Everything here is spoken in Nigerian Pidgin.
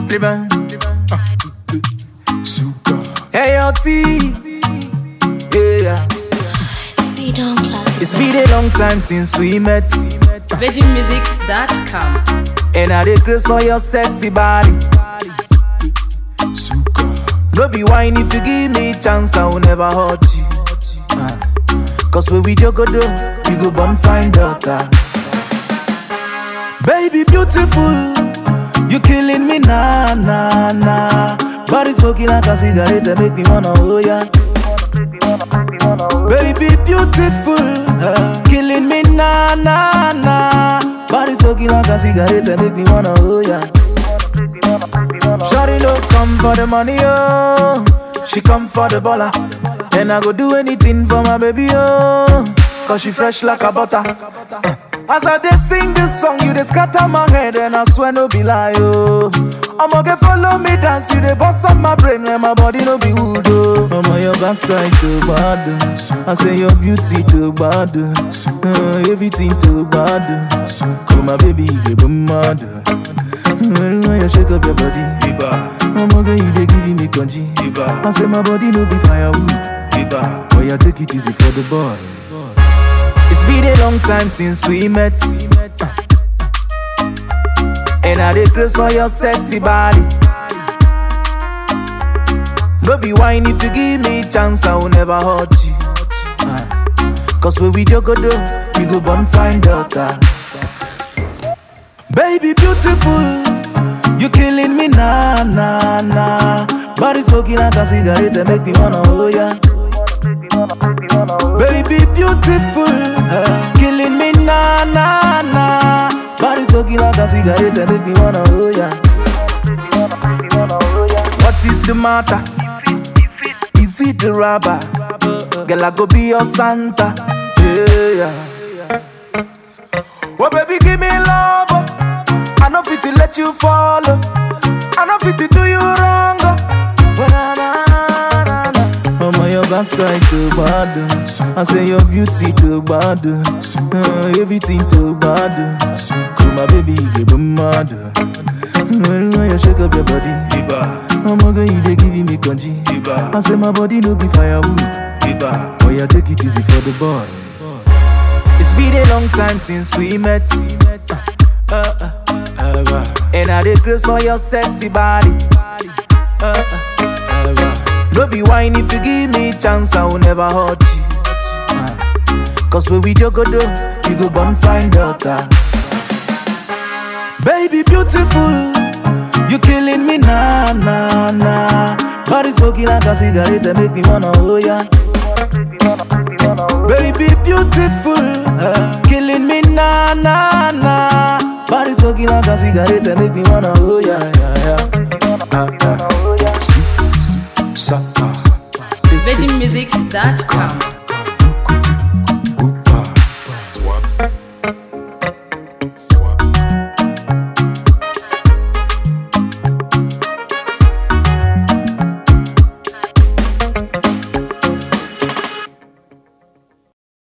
Liban. Suka. Hey, your tea. Yeah. Speed on classic. It's been a long time since we met. VeggieMusics.com. And I did grace for your sexy body. Suka. No be whine if you give me chance, I will never hurt you. Uh, Cause when we joke, do, we go born fine daughter. Baby, beautiful, you killing me, nah, nah, nah. Body smoking like a cigarette, and make me wanna, oh yeah. Baby, beautiful, uh, killing me, nah, nah, nah. Body smoking like a cigarette, and make me wanna, oh yeah. Shawty no come for the money, oh. She come for the baller. And I go do anything for my baby, oh. Cause she fresh like a butter. Eh. As I dey sing this song, you dey scatter my head, and I swear no be lie, oh. I'ma get follow me dance, you dey bust up my brain when my body no be wood, oh. I'ma your backside too bad, oh. I say your beauty too bad, oh. Uh, everything too bad, oh. Come my baby, you get mad, oh. When you shake up your body, oh my girl, you dey give me congee. I say my body no be firewood, but you take it easy for the boy. It's been a long time since we met, and I dey grace for your sexy body. No be whine if you give me chance, I will never hurt you. Uh, Cause when we joke, do, we go born fine daughter. Baby, beautiful, you killing me, nah, nah, nah. Body smoking like a cigarette, and make me wanna, oh yeah. Baby, beautiful, uh, killing me, nah, nah, nah. Body smoking like a cigarette, and make me wanna, oh yeah. What is the matter? Is it the rubber? Girl, I go be your Santa. Yeah. Oh, baby, give me love. oh. I know fit to let you follow. I know fit to do you wrong. oh. Well, na, na, na, na. I'm on your backside too bad. oh. I say your beauty too bad. oh. Uh, everything too bad. oh. Come my baby, you get mad. oh. When you shake up your body, oh my girl, you dey give me congee. I say my body no be firewood, but you take it easy for the boy. It's been a long time since we met. Uh, uh, Ever. and I did grace for your sexy body. Uh, uh, Ever. no be whine if you give me chance, I will never hurt you. Uh, Cause when we joke, do, we go born fine daughter. Baby, beautiful, you killing me, nah, nah, nah. Body smoking like a cigarette, and make me wanna, oh yeah. Baby, beautiful, uh, killing me, nah, nah, nah. Body smoking like a cigarette, and make me wanna, oh yeah, yeah, yeah. Uh, uh. Suka. VeggieMusics.com.